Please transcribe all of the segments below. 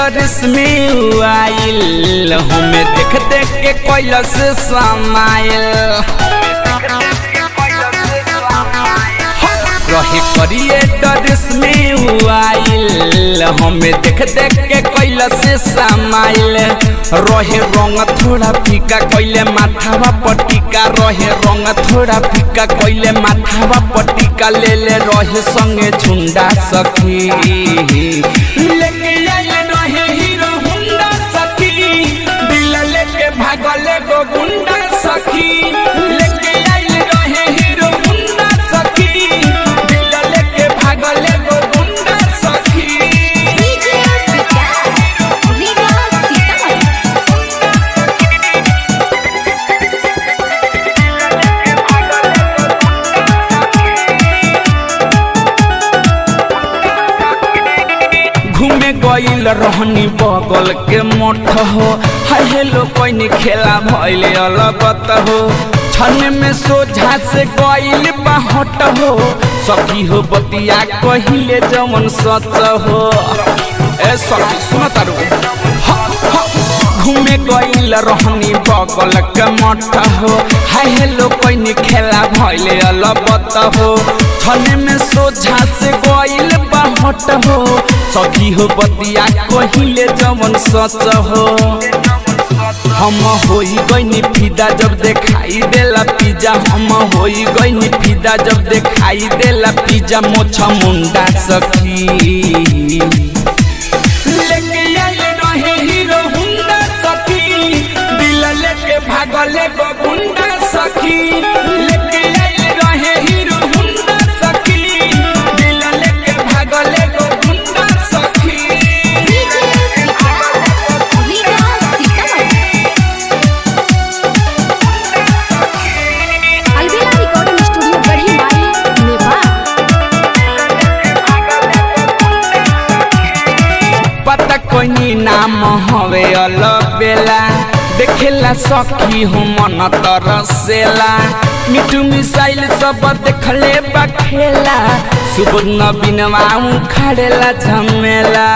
डरिस में आइल हमें देख देख के कैलस समाइल रहे करिए डरिस में आइल हमें देख देख के कैलस समाइल रहे रंग थोड़ा फीका कैले माथावा पटिका रहे रंग थोड़ा फीका कैले माथावा पटिका ले ले रहे संगे झुंडा सखी लेके आइल रहे हीरो हुंडा सखी दिल लेके भागले गो गुंडा सखी लेके आइल रहे हीरो हुंडा सखी दिल लेके भागले गो गुंडा सखी डीजे विकास रीगा सीतामढ़ी घूमे गईल रहनी बगल के मठ हो हाय हेलो कोई खेला भइल अलगत हो छन में सोझा से गईल बाहट हो सखी हो बतिया कहिले जमन सच हो ए सखी सुन तारू ह, ह, घूमे गईल रहनी बगल के मठ हो हाय हेलो कोई खेला भइल अलबत हो छने में सोझा से गईल बाहट हो सखी हो बतिया कहिले जमन सच हो हम होई गईनी फिदा जब देखाई देला पिज्जा हम होई गईनी फिदा जब देखाई देला पिज्जा मोछा मुंडा सखी लेके आइल रहे हीरो हुंडा सखी दिल लेके भागले गो गुंडा सखी लेके आइल रहे हीरो हुंडा सखी दिल लेके भागले गो गुंडा सखी डीजे विकास रीगा सीतामढ़ी अलविदा रिकॉर्डिंग स्टूडियो गढ़ी माई नेपाल पता कोई नाम हवे अलबेला देखेला सखी हो मन तरसेला मिठू मिसाइल सब देखले बखेला सुबह बिनवा उखाड़ेला झमेला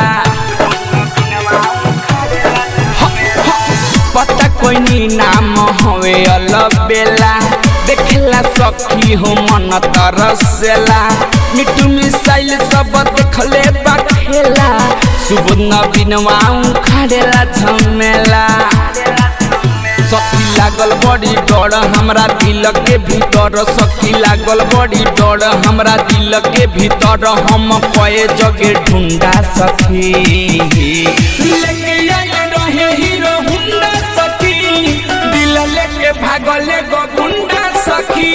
पता कोई नाम हवे अलबेला देखेला सखी हो मन तरसेला मिठू मिसाइल सब देखले बखेला सुबह बिनवा उखाड़ेला झमेला सखी लागल बड़ी डर हमरा दिल के भीतर सखी लागल बड़ी डर हमरा दिल के भीतर हम कए जगे ढूंढा सखी लेके आइल रहे हीरो हुंडा सखी दिल लेके भागले गो गुंडा सखी